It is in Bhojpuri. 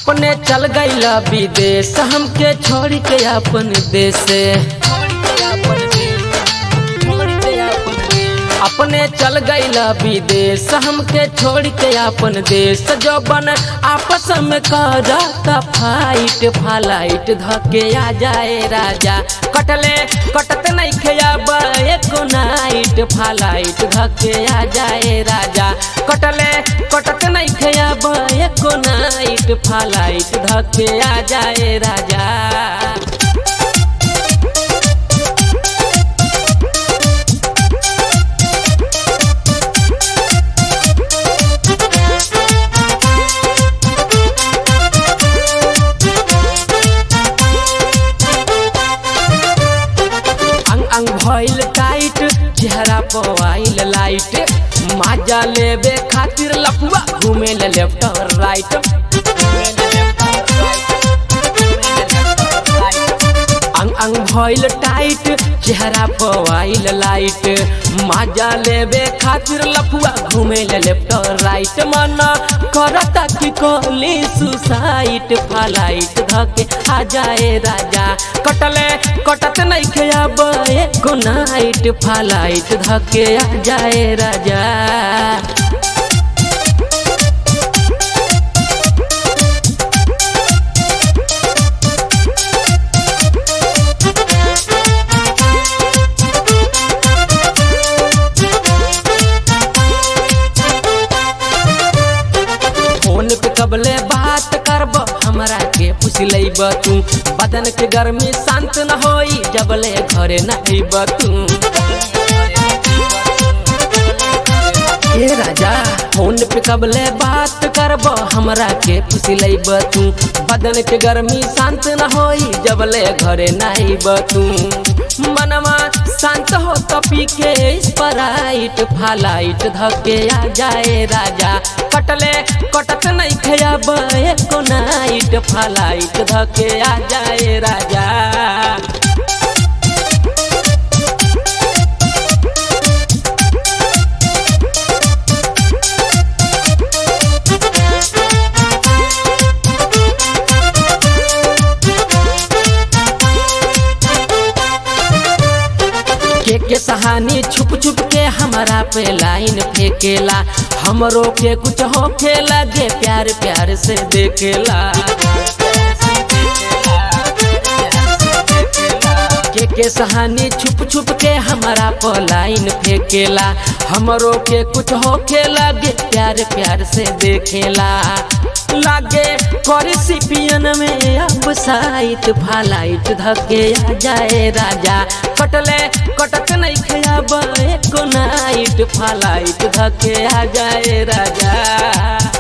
अपने चल गईला विदेश हमके छोड़ के अपन देश से अपने चल गईला विदेश हमके छोड़ के अपन देश जो बन आपस में करता फाइट फालाइट धके आ जाए राजा कटले कटत नहीं खेब एको नाइट फालाइट धके आ जाए राजा कटले कटत नहीं खेब एको नाइट फालाइट धके आ जाए राजा अंग अंग भइल टाइट चेहरा पवाइल लाइट माजा लेबे खातिर लपुआ घूमे ले लेफ्ट और राइट अंग अंग भइल टाइट चेहरा पवाइल लाइट माजा लेबे खातिर लपुआ घूमे ले लेफ्ट और राइट मन करता कि कोली सुसाइट फालाइट धके आ जाए राजा कटले कटत नहीं खेब एको नाइट फालाइट धके आ जाए राजा फोन पे कबले बात करब हमरा के पूछ लेब तू बदन के गर्मी शांत न होई जबले घरे न अइब तू ए राजा फोन पे कबले बात करब हमरा के पूछ लेब तू बदन के गर्मी शांत न होई जबले घरे न अइब तू मनवा शांत हो तो पी के स्प्राइट फालाइट धके आ जाए राजा कटले कटत नहीं खेब एको नाइट फालाइट धके आ जाए राजा के के सहानी छुप छुप के हमारा पे लाइन फेंकेला हमरो के कुछ हो खेला गे प्यार प्यार से देखेला के के सहानी छुप छुप के हमारा पे लाइन फेंकेला हमरो के कुछ हो खेला गे प्यार प्यार से देखेला लागे करी सिपियन में अब साइट फालाइट धके आ जाए राजा कटले कटत नहीं खेब एको नाइट फालाइट धके आ जाए राजा